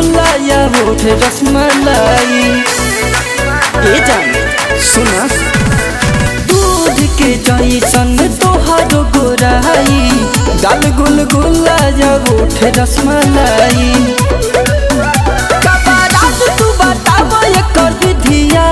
गुल्ला या होठ रसमलाई ए जान सुना दूध के जैसन तोहर गोराई गाल गुल गुल्ला या होठ रसमलाई बाबा राज तू बताव एकर विधिया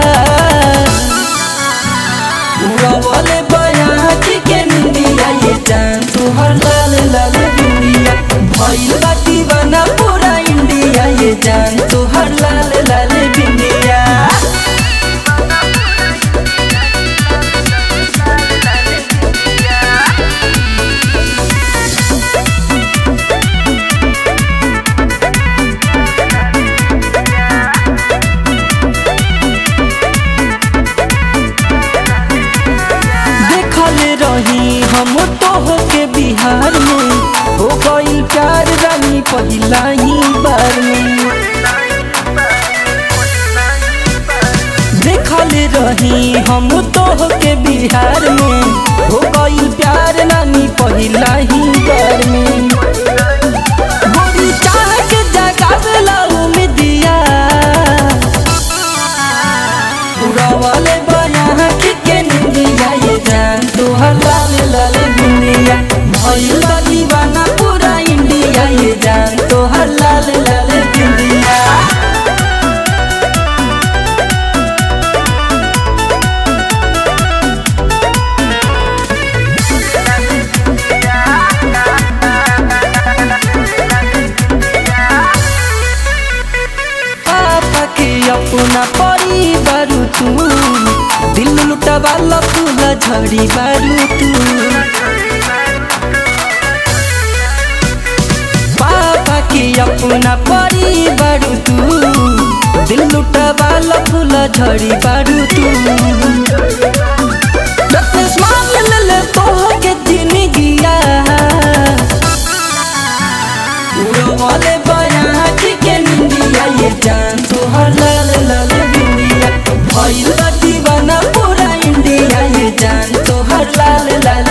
उड़वले बयाची के निंदिया ये जान तोहर लाल लाल दुनिया भइल बा दीवाना पूरा इंडिया ये जान तोहर लाल लाल बिंदिया देखले रही हम तोह के बिहार में हो गई प्यार रानी पहिला ही बार में देखले रही हम तोह के बिहार में हो गई प्यार रानी पहिला ही बार में गोरी चाह के जगावेला उम्मीदिया उड़ावले बया के निंदिया ये जान तोहर लाल लाल दुनिया भइल बा दीवाना पूरा इंडिया ये जान तोहर लाल लाल दुनिया पापा के अपना परिवार तू दिल लुटा वाला फूला झड़ी बारू तू पापा के अपना परिवार तू दिल लुटा वाला फूला झड़ी बारू तू रत्नेश मान ले ले तोह के जिंदगिया उड़वले बया के निंदिया ये जान तोहर लाल लाल बिंदिया भइल बा दीवाना पूरा इंडिया ये जान तोहर लाल लाल